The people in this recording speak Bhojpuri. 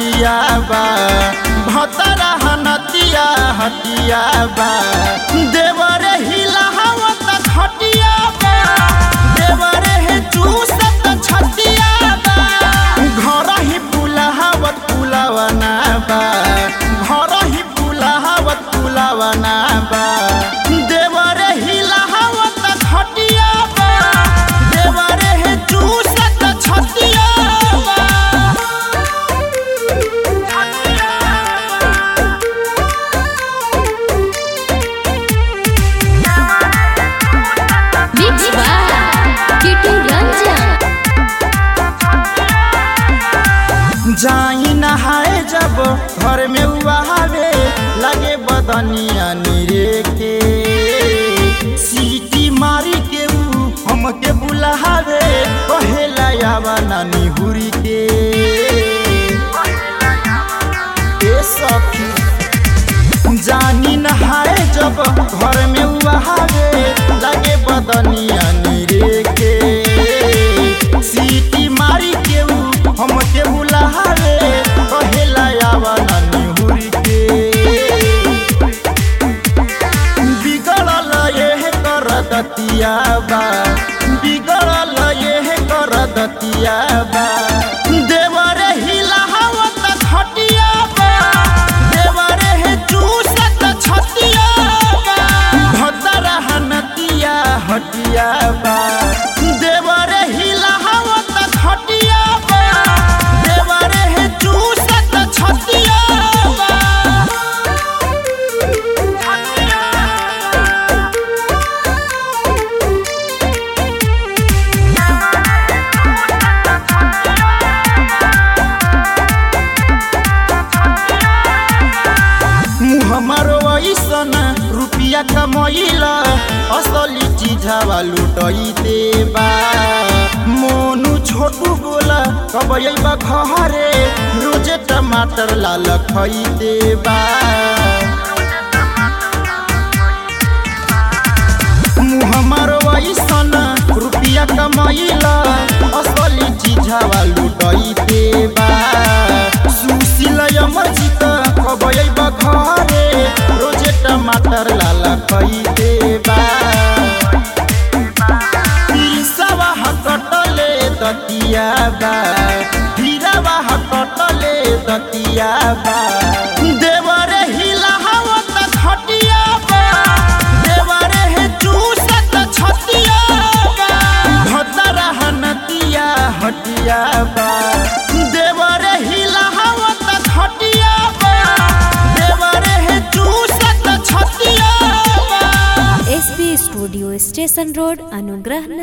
हटिया बा भतरा हनतिया हटिया बा देवरे हिलावत खटिया बा देवरे हे चूसत छतिया बा घर ही पुलावत पुलावना बा घर ही पुलावत पुलावना बा देवरे हिलावत खटिया बा देवरे हे चूसत छतिया बा Mix by Kitu Ranjan. जाई नहाए जब घर में उहावे लगे बदनिया निरे के सीटी मारी के ऊ हमके बुलावे कहेला आवा नानी हुरी के ए सखी जानी नहाए जब घर में उहावे लगे बदनिया निरे के सीटी मारी के ऊ हमके बुलावे कहेला आवा नानी हुरी के बिगड़ल ये कर दतिया बा बिगड़ल ये कर दतिया बा देवरे हिलावत खटिया बा देवरे हे चूसत छतिया बा भतरा हनतिया हटिया बा देवरे हिलावत खटिया बा देवरे हे चूसत छतिया बा मुँह हमारो ऐसन रुपिया कमैला असली चीजवा लुटैते बा मोनू छोटू बोला कब अइबा घरे रोजे टमाटर लाल खैते बा मुँह हमारो ऐसन रुपिया कमैला असली चीजवा लुटैते बा सुशील अमरजीत कब अइबा घरे रोजे टमाटर लाल खैते बा ईसवा हकटले दतिया बा हीरावा हकटले दतिया बा देवरे हिलावत खटिया बा देवरे हे चूसत छतिया बा भतरा हनतिया हटिया बा देवरे हिलावत खटिया बा देवरे हे चूसत छतिया बा एसपी स्टूडियो स्टेशन रोड अनुग्रह